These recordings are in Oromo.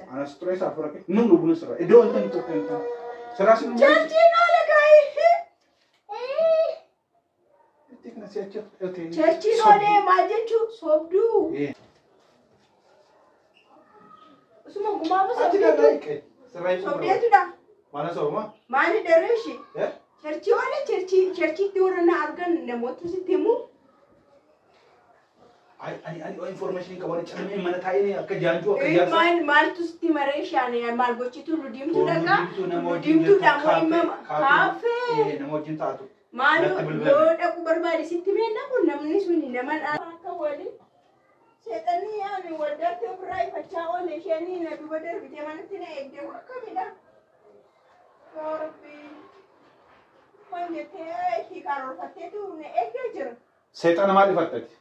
keessa. Ana stress afura ke. Nun lubun sirra. Iddoo wanta ni tokko hin taane. Sirraa sin Cherchiin oola gaa'ii. Cherchiin oolee maal jechuun soobduu. Osuma gumaama soobdeetu. Soobdeetudha. Mana sooma? Maali dharree ishee? Eh? Cherchii oolee cherchii cherchiitti warra na argan namoota sitti himu. Ai ani ani information qaban calmee mana taa'ee akka jaanjuu akka Eh, jaarsaa. Maal maaltu sitti maree shaane maal gochitu nu diimtuu Tuun dhagaa? diimtuu nama Nu wajjin diimtuudha jirtu, moo himama? kaafee- Kaafee. Eh, nama wajjin taatu. Maal Natti bilbila. yoo dhaqu barbaade sitti meenna kun namni suni nama dha. Akka wali seexanii yaani waldaatti ofirraa ifachaa oole isheenii na duba darbitee manatti na eegdee akkamidha. Yaa Rabbii. Waan jettee ishii karoorfatteetu na eegdee jira. Seexana maal ifattati?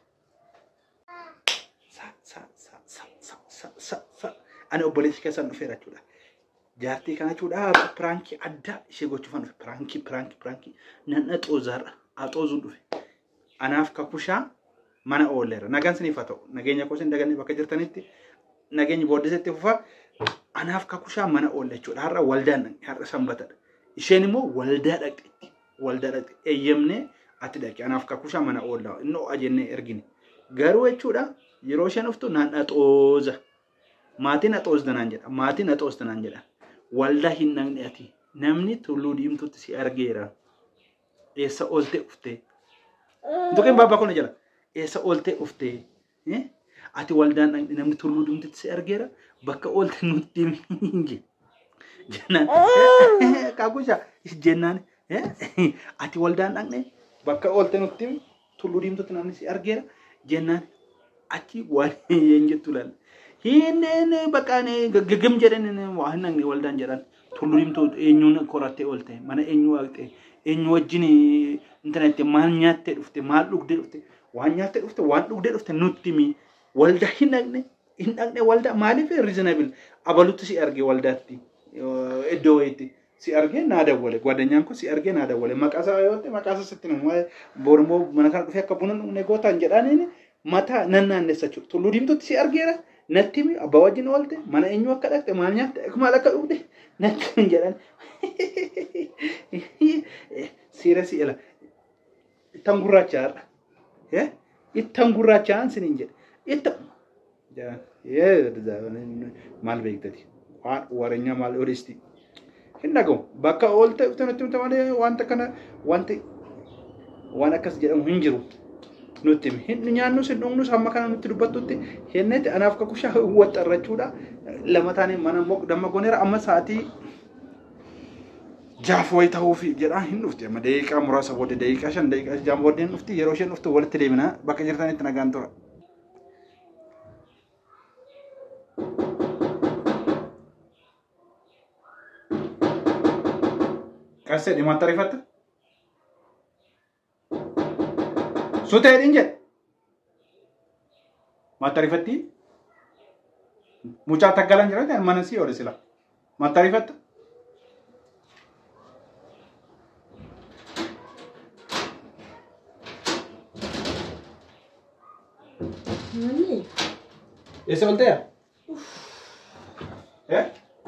Ani obboleessi keessan dhufeera jechuudha. Jaartii kana jechuudha piraankii addaa ishee gochuufan dhufe. Piraankii piraankii piraankii nan axoozaarra axoozuun dhufe. Anaaf kakushaa mana oolleera. Nagaan siniif haa ta'u. Nageenya koo isin dagannee bakka jirtanitti nageenyi booddesetti fufa. Anaaf kakushaa mana oolle jechuudha. Har'a waldaan dhaqe. Har'a sanbatadha. Isheen immoo waldaa dhaqxeetti. Waldaa dhaqxe. Eeyyamnee ati dhaqe. Anaaf kakushaa mana oollaa. Inni ho'a jennee ergine. Garuu jechuudha yeroo isheen dhuftu naan axooza. Maatiin axoozda naan jedha. Maatiin axoozda naan jedha. Waldaa hin dhaqne ati. Namni tulluu diimtuutti si argeera. Eessa oolte dhuftee? Tokkeen baabaa kun jala. Eessa ooltee dhuftee? Eh? Ati waldaan dhaqne namni tulluu diimtuutti si argeera. Bakka oolte nutti himi je. Jennaan. Kakusha jennaan. eh? Ati waldaan dhaqne bakka oolte nutti himi. Tulluu diimtuutti namni si argeera. Jennaan. Achi waan hin jettu laala. Hinneen bakka gaggam jedhan waa hin dhaqne waldaan jedhan. Tulluu diimtuu eenyuun korattee oolte mana eenyu waaqxee eenyu wajjin intarneetti maal nyaattee dhufte maal dhugdee dhufte waan nyaattee dhufte waan dhugdee dhufte nutti himi waldaa hin dhaqne hin dhaqne waldaa maaliif reasonable abalutti si arge waldaatti iddoo wayiitti si arge naa dawwale gwadanyaan kun si arge naa dawwale maqaasaa yoo ta'e maqaasaa sitti nama boormoo mana kana dhufee akka buna dhugne gootaan jedhaaniin mataa nan naannessa jechuudha tulluu diimtuutti si argeera natti himi abbaa wajjin oolte mana eenyu akka dhaqxe maal nyaatte maal akka dhugde natti hin jedhan siira si ila ittan gurraacha har'a ittan gurraachaan siniin jedhe itta maal beektati waan wareenyaa maal odeesti hin dhagahu bakka oolte dhufte nutti himta malee wanta kana wanti waan akkas jedhamu hin jiru nutti himi hin nyaannus hin dhugnus hamma kana nutti dubbattutti hennetti anaaf kakushaa waxxarrachuudha lama taanee mana damma goneera amma sa'aatii jaaf wayi ta'uuf jedhaan hin dhufti amma daqiiqaa muraasa booda daqiiqaa shan daqiiqaa jaan booddeen dhufti yeroo isheen dhuftu walitti deemina bakka jirtanitti nagaan tura. Qarsee dhimaatti ariifatta? Sutee dhiin jedhe. Maatti ariifatti? Mucaa taggalan jira mana sii oole sila. Maatti ariifatta? Mami. Eessa olteeya? Eh?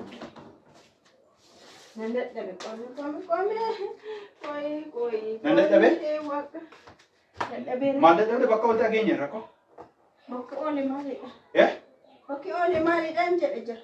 Nan dadhabe qome qome qome. Qoyi qoyi. Nan dadhabe? Dadhabeera. Maal dadhabde bakka oltee dhageenya rakkoo? Bakka oole maalidha? Eh? Bakki oole maalidhaan jedhe jira.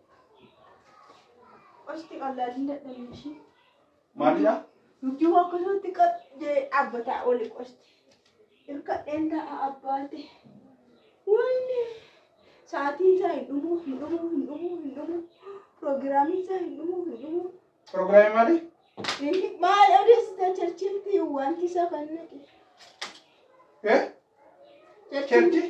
Qosti qal'aadhin dadhabne ishee. Maalidha? Nuti akkasumatti qaqqee dhaabbataa oli qosti. Hirkadheen ta'a abbaate. Wanni sa'aatii isaa hin dhumu hin dhumu hin dhumu hin dhumu. Proogiraamii isaa hin dhumu hin dhumu. Proogiraamii maali? Maal odeessita cherchilti wanti isa kan naqe. Eh? Cherchi?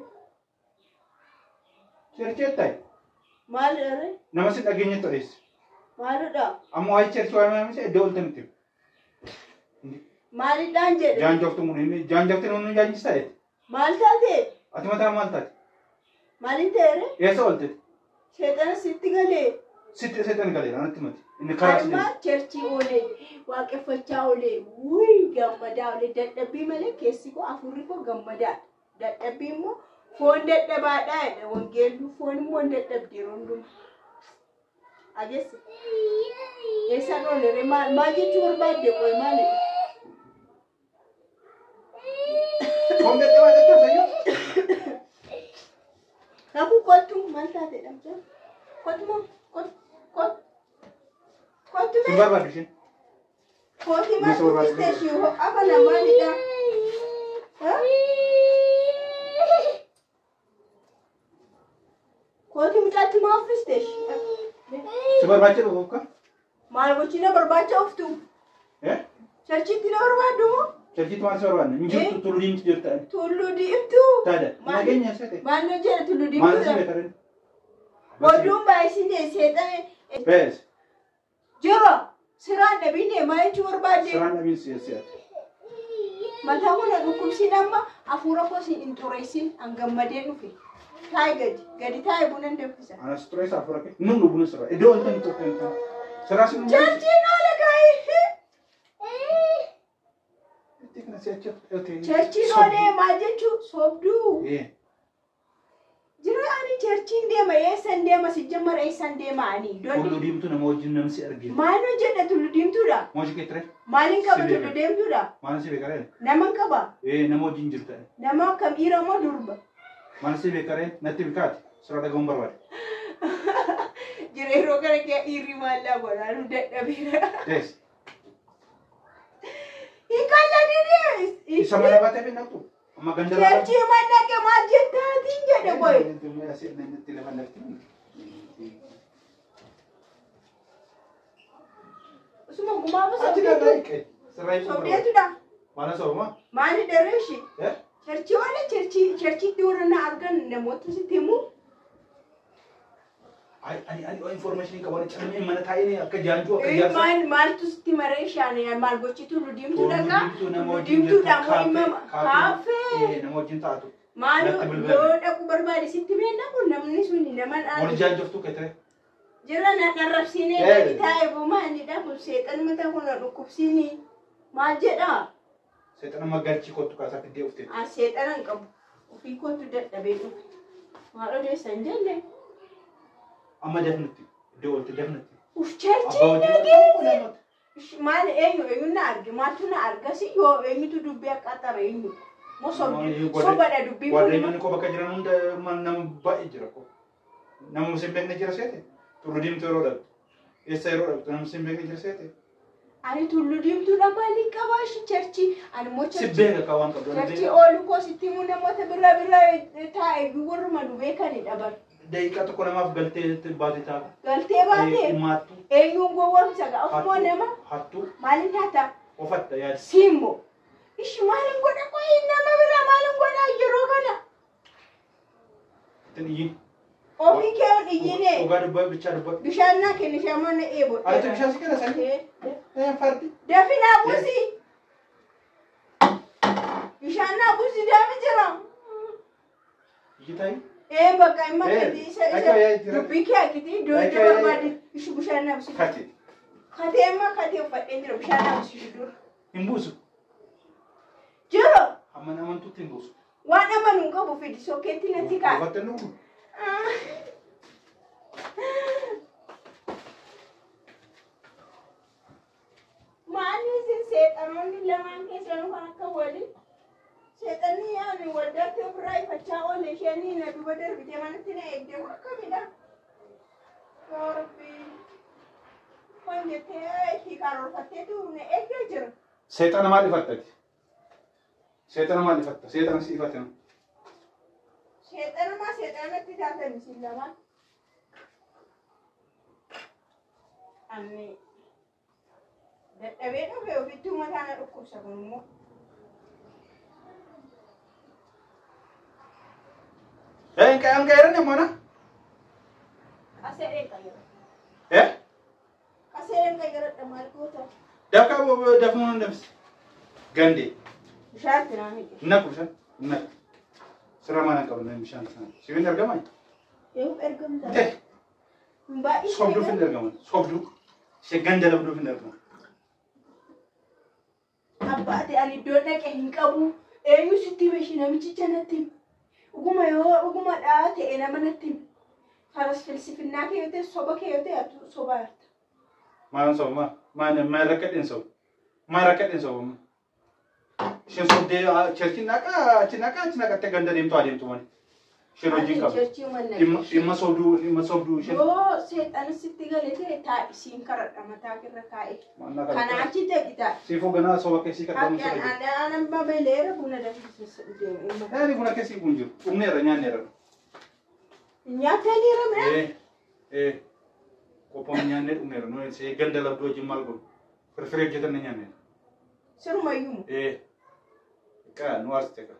Cherchi ta'e? Maal dharre? Nama si dhageenyetti odeesse. Maalidha? Amma waa'ee cherchi waa'ee maamisa iddoo olte nuti. Maalidhaan jedhe? Jaanjoftu mun inni jaanjofti nun jaanjista jedhe. Maal taate? Ati mataa maal taate? Maalin ta'eere? Eessa oltete? Seexana sitti galee. Sitti seetan galeera natti mati. Inni karaa si Harmaa cherchii oolee waaqeffachaa oolee wuyi gammadaa oolee dadhabbii malee keessi koo afurri koo gammadaadha. Dadhabbii immoo foon dadhabaadhaa jedha wangeelluu foon immoo hin dadhabdi yeroo hundumaa. ageessa. Eessaan oole maal maal jechuu barbaadde qoy maalidha? Foon dadhabaa jettaa fayyoo? Kakuu kottu maal taatedha mucaa? Kottu moo kottu kottu kottu Sin mee barbaadu isheen? kootii maal Gosa barbaadde. dubbiste ishee hoo afana maalidha? Ha? Kootii mucaatti maa uffiste ishee? Si barbaacha dhufu akka? Maal gochina barbaacha uftu? Eh? Charchitti na barbaaddu moo? Charchitti maal si barbaadne? Hin jirtu tullu diimti jirta. Tulluu diimtuu. Taada. Maal- Nageenya isa ta'e. Maaloo jedha tulluu Maal si diimtuudha? beekaran? Oduun baay'isine seexane Bees. jiro siraan dhabinne maal jechuu barbaadde? Siraan dhabiin si si'ate. Mataa kana dhukkubsin amma hafuura koo si hin xureessin an gammadee dhufe. Taayi gadi gadi taayi buna hin danfisa. Anas turee isaa fura kee. Nun dhuguna sirraa. Iddoo wanta hin turte hin taane. Sirraa si dhuguu. Charchiin oola gaa'ii. Itti kana si achi dhufte. Charchiin oolee maal jechuu sobduu. Eh. Jira ani charchiin deema eessan deema si jammara eessan deema ani. Tullu Donni diimtuu nama wajjin namsi argina. maaloo jedha tullu diimtuudha. Mooshi kee ture? Maaliin qaba Si tullu beeka. deemtuudha? Maal si beekaree? Naman qaba. Eh nama wajjin jirta. Nama akkam dhiira moo durba? Maal si beekaree? Natti bikaati. Sirraa dhagahuun barbaade. Jira yeroo kana kee dhiirri maallaa godhaanu dadhabeera. Dees. Hiikalla didee. Isa mana baatee fi naqxu. Amma ganda laa. Jarchi mannake maal jettaatiin jedhe boy. Usuma gumaama sobdeetu. Sobdeetudha. Mana sooma? Maali dareeshi? Eh? Charchi wala charchi charchitti warra na argan namoota sitti himu. Ani ani ani information qaban calmee mana taa'ee akka jaanjuu akka Eh, jaarsa. Maal maaltu sitti maree shaane maal gochitu ludiimtu Tullu dhaqa. diimtuu nama wajjin Ludiimtuudha jirtu, moo himama? kaafee. Kaafee. Eh, Nama wajjin taatu. Maali Natti bilbila. yoo dhaqu barbaade sitti beekna kun namni suni nama Wal dhaala. jaanjoftu kee Jira na narrabsiinee Eh. gadi taa'e bumaanidha kun seexan mata kuna dhukkubsiini. Maal jedhaa? Seexana magaalchi kottu kaasaa fiddee uftee. As seexanan qabu. Ofii kootu dadhabee dhufe. Maal odeessan jenne? Amma dafnutti. Iddoo walti dafnutti. Uf Abbaa charchii wajjin nageesse. Maal eenyu eenyu na arge maaltu na argasi yoo eenyutu dubbii akkaataa eenyu. Moo sobdi sobadha dubbii kun. Waaqayyoon koo bakka jiran hunda man- nama baay'ee jira koo. Nama sin beekne jira seete. Tullu diimtuu yeroo dhabdu. Eessa yeroo dhabdu nama sin beekne jira seete. Ani tullu diimtuudha maaliin qabaa shi charchii. Ani immoo Si charchii. beeka ka waan qabdu. Charchii oolu koo sitti himuu namoota birraa birraa taa'e warruma nu beekanidha bar. Daqiiqaa tokko namaaf galtee baate ta'a. Galtee baatee Himaattu. eenyuun gowwoomsa ga'a ofumoo nama Hattuu. maaliin taata Ofatta yaada. simbo. Ishi maaliin godha qoyi nama biraa maaliin godha yeroo kana. Ittiin iyyiin. Ofii kee ol iyyine Dhugaa dubbaa bichaa dubbaa. bishaan naa kenni shamarra eebo. Ati bishaan si kenna sanii? Eh fardi. Dafinaa busi. Bishaan naa busi daami jira. Iyyitai. Ee bakka himma Eh, gadi isa akka yaa isa jira. dubbii kee akkiti iddoo Akka iddoo yaa- barbaade ishi bishaan naa busi. Kati. Katee immoo katee uffadhee jira bishaan naa busi dura. Hin buusu. Jiro Amma namantuutti hin buusu. waan amanuu qabu fidi sokkeetti natti kaa. Ofatta nuufu. Maalli isin seexanoonni lamaan keessanuu kan akka wali seexanni yaani waldaatti ofirraa ifachaa oole isheenii na duba darbite manatti na eegdee akkamidha. Yaa Rabbii. Waan jettee itti karoorfatteetu na eegdee jira. Seexana maal ifattati? Seexana maal ifatta? Seexana si ifatte nama. Seexanumaa seexanatti taatan isin lamaan. Anni dadhabee dhufe ofittuu mataa na dhukkubsa kun immoo. Eh, hin qayyam gaheeran yemmuu Qaseedheen qayyara. Eh? Qaseedheen qayyaradha maal goota? Dafka dafnuu hin dabsi. Gandee. Bishaatti naa hidhe. Naqu bishaan. Naqu. Sirra maal hin qabne bishaan sana. Sibiin argamaa? Yoo ergamta. Eh, Baay'ee sobduuf hin argaman. Sobduu. Ishee ganda labduuf hin argaman. Abbaate ani iddoo dhaqe hin qabu. Eenyu sitti beeshi namichicha natti himi. Dhuguma yoo dhuguma dhaa ta'e nama natti himi. Karas filsifnaa kee yoo ta'e soba kee yoo ta'e atu soba yarta. Maan soo ma maan maan rakkadhin soo maan rakkadhin soo isheen sobdee cherchi naqa achi naqa achi naqattee ganda deemtu adeemtu malee isheen hojii qabu Churchii manna dhimma dhimma sobduu dhimma sobduu isheen Yoo seexan sitti gale ta'e taa'isiin karadha mataa irra kaa'e. maannaa Kana kana achi ta'e ta'a. siifuu ganaa soba keessii kadhamu Akka sirra jiru. aannan babaleera buna danfisa deema. Yaani buna keessii kun jiru dhumneerra nyaanneerra. Nyaataniira midhaan. Eh eh qophoon nyaannee dhumneerra nuyi see ganda labduu wajjin maal godhu firfiree hojjetan na nyaanneerra. Sirumayyuu. Eh qa nu arsite qa.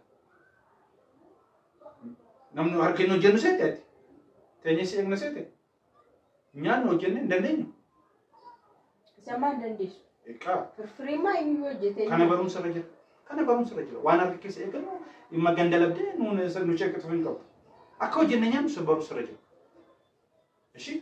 Namni harkeen hojjennu seete ati. Teenyee si eegna seete. Nyaanni hojjenne hin dandeenyu. Zamaan dandeessu. Qa Firfirimaa inni hojjetee. kana barumsa irra jira. Kana barumsa irra jira. Waan harka keessa eegannu dhimma ganda labdee nuun nu cheekkatu hin qabu. Akka hojjenne nyaannu sun barumsa irra jira. Ishi?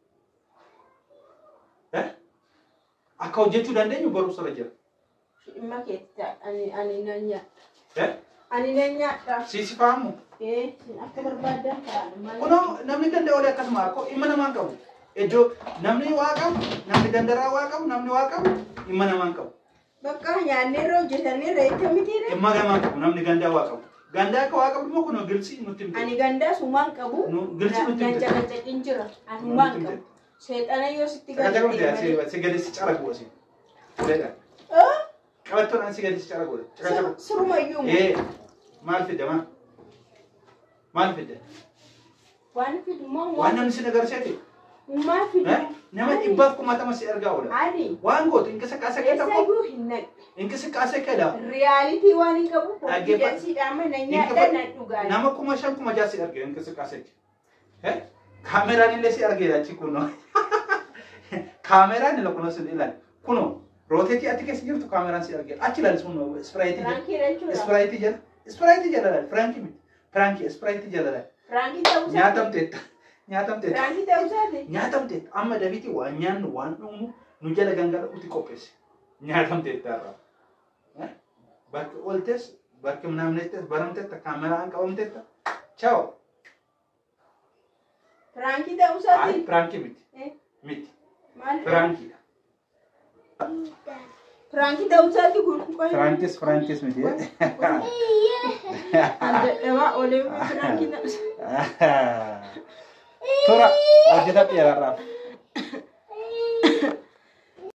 Eh? Akka hojjechuu dandeenyu barumsa irra jira. Dhimma keetti ta'a. Ani ani nan nyaadha. Eh? Ani nan nyaadha. Siisi faamu. Eh, akka barbaadan ta'a. Kunoo namni ganda olee akkasuma akkoo dhimma namaan qabu. Iddoo namni waa qabu, namni gandaraa waa qabu, namni waa qabu dhimma namaan qabu. Bakka nyaannee irra hojjetanii irra itti mitiire. Dhimma namaan qabu namni gandaa waa qabu. Gandaa akka waa qabu immoo kunoo gilsii nutti himte. Ani gandaa sumaan qabu. Nu- gilchi nutti himte. Ganca gancaqiin jira. Ani sumaan qabu. Seexana yoo sitti Sagalee galee. hundi si gadi si cara gooti. Uleedha. Ah, Qabattoon ani si gadi si cara gooti. sir- Sirumayyuu. Ee maal fidda maal? Maal fidda? Waan fidumaa Waan namni si agarsiise. Uumaa fidu. Eh? Nama dhibbaaf kumaatama si ergaa oola. Ani. Waan gootu inqisaqaasa kee tokko Eessayyuu hin naqe. inqisaqaasa kee dha. Riyaalitii waan hin qabu. Dhaggeeffa- Konfidensiidhaan mana nyaadha nan dhugaa. Nama kuma shan kuma jaha si arge inqisaqaasa kee. Eh? Kaameraan illee si argeera achi kunoo. Kaameraan illee kunoo si ilaali. Kunoo rooteetii ati keessa jirtu kaameraan si argeera. Achi ilaali sun ispiraayitii jala. Firaankii jechuudha. Ispiraayitii jala. Ispiraayitii jala ilaali. Firankii miti. Firankii ispiraayitii jala ilaali. Firaankii ta'uu isaati. Nyaatamteetta. Nyaatamteetta. Firaankii ta'uu isaati. Nyaatamteetta. Amma dabiitii waan nyaannu waan dhumu nu jala gangala'uuti qopheesse. Nyaatamteetta irraa. Bakki ooltes, bakki naamneettes, baramteetta, kaameraan qabamteetta. Ciao. Firaankii ta'uu Ay, isaati. firankii miti. Eh, Miti. Maal? Firankiidha. Firaankii ta'uu isaati kun. Firankis, firankis miti. Dadhabaa olee firaankii ta'uu isaati. Tura, hojjeta dheeraadhaaf.